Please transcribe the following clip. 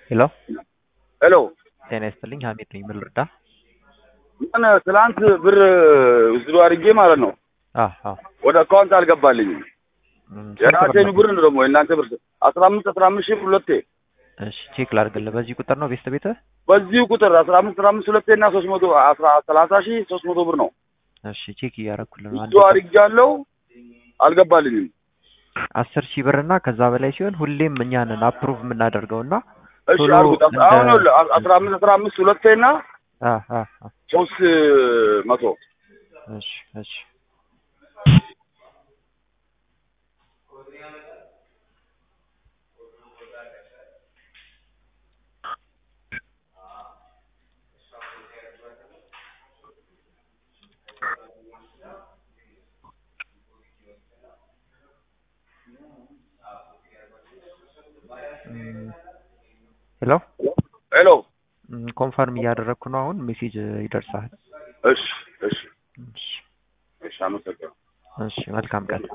ሄሎ ሄሎ ጤና ይስጥልኝ ሀሚድ ነኝ ምን ልርዳ ምን ትላንት ብር ውስዶ አድርጌ ማለት ነው አዎ አዎ ወደ አካውንት አልገባልኝም። እም፣ ስንት የራሴን ነው? ብር ነው ደግሞ የእናንተ ብር አስራ አምስት አስራ አምስት ሺህ ሁለቴ እሺ ቼክ ላድርግልህ በዚህ ቁጥር ነው ቤስት ቤትህ በዚሁ ቁጥር አስራ አምስት አስራ አምስት ሁለቴ እና ሶስት መቶ አስራ ሰላሳ ሺህ ሶስት መቶ ብር ነው እሺ ቼክ እያደረኩልህ ነው አንድ ውስዶ አድርጌያለሁ አልገባልኝም። አስር ሺህ ብር እና ከዛ በላይ ሲሆን ሁሌም እኛ ነን አፕሩቭ የምናደርገው እና እሺ ቶሎ አድርጉት። እንደ- አሁን ይኸውልህ አስራ አምስት አስራ አምስት ሁለቴ እና አ አ አ ሶስት መቶ እሺ እሺ እም፣ ሄሎ ሄሎ እም፣ ኮንፈርም እያደረግኩ ነው አሁን ሜሴጅ ይደርሳል እሺ እሺ እሺ እሺ አመሰግናለሁ። እሺ መልካም ቀን